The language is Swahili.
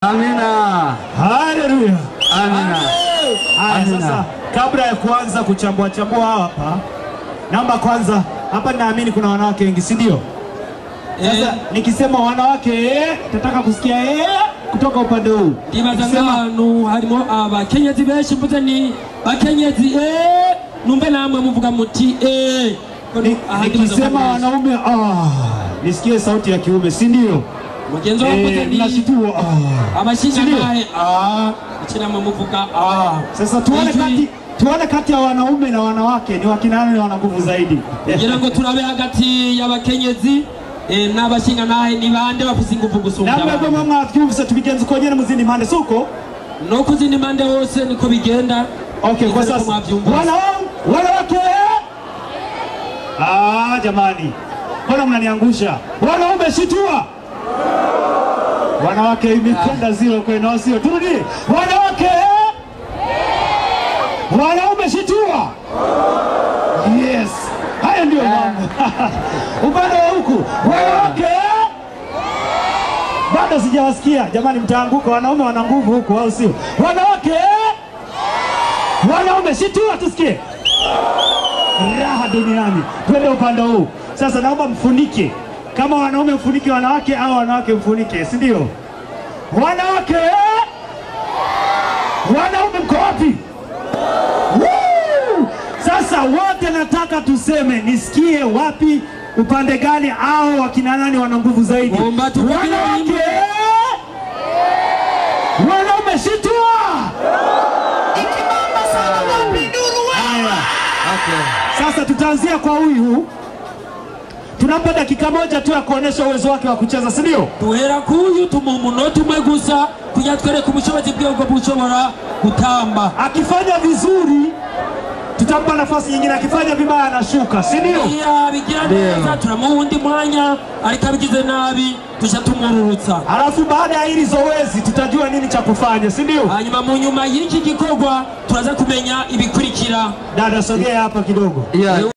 Amina. Haleluya. Amina. Haya, Amina. sasa kabla ya kuanza kuchambua chambua hapa, naomba kwanza, hapa naamini kuna wanawake wengi, si ndio? Sasa nikisema wanawake eh, tataka kusikia eh, kutoka upande huu. ndibaza Nikisema- nk'ahantu harimo abakenyezi benshi mvuze ni bakenyezi eh, numve namwe muvuga muti eh. Ni- Aha, ndibaza Nikisema ko- wanaume ah, nisikie sauti ya kiume, si ndio? mugenzi wawe mvuze Eh, ni mnashitua ah. abashingantahe ah, iki namwe muvuga ah. Sasa tuone Ijwi- kati tuone kati ya wanaume na wanawake ni wakina nani wana nguvu zaidi. kugira ngo turabe hagati y'abakenyezi eh, n'abashingantahe ni bande bafise ingufu gusumvya namwe bwo abandi mwavyumvise tubigenza uko nyene mu zindi mpande suko no ku zindi mpande hose niko bigenda Okay, kwa Niko sasa mwavyumvise. wanaume wanawake, ah, jamani, mbona mnaniangusha? Wanaume shitua, wanawake imekwenda zero kwenu, au sio? Turudi, wanawake, wanaume shitua. Yes, haya ndio mambo. Upande wa huku wanawake bado sijawasikia jamani, mtaanguka. Wanaume wana nguvu huku, au sio? Wanawake wanaume shitua, tusikie raha duniani. Twende upande huu sasa, naomba mfunike kama wanaume mfunike wanawake au wanawake mfunike, si ndio? Wanawake, wanaume mko wapi? Woo! Sasa wote nataka tuseme, nisikie wapi, upande gani au wakina nani wana nguvu zaidi? Omba tupige Wanawake, wimbo. wanaume shitua. Haya. Sasa tutaanzia kwa huyu, tunampa dakika moja tu ya kuonesha uwezo wake wa kucheza, si ndio? duhera kuyu tumuha umunota umwe gusa kugira twereke ubushobozi bwe bwo bushobora gutamba Akifanya vizuri tutampa nafasi nyingine, akifanya vibaya anashuka, si ndio? iyo abigira neza turamuha undi mwanya ariko abigize nabi tuja tumwururutsa Halafu baada ya hili zoezi tutajua nini cha kufanya, si ndio? hanyuma mu nyuma y'iki gikorwa turaza kumenya ibikurikira Dada, sogea hapa kidogo. Yeah.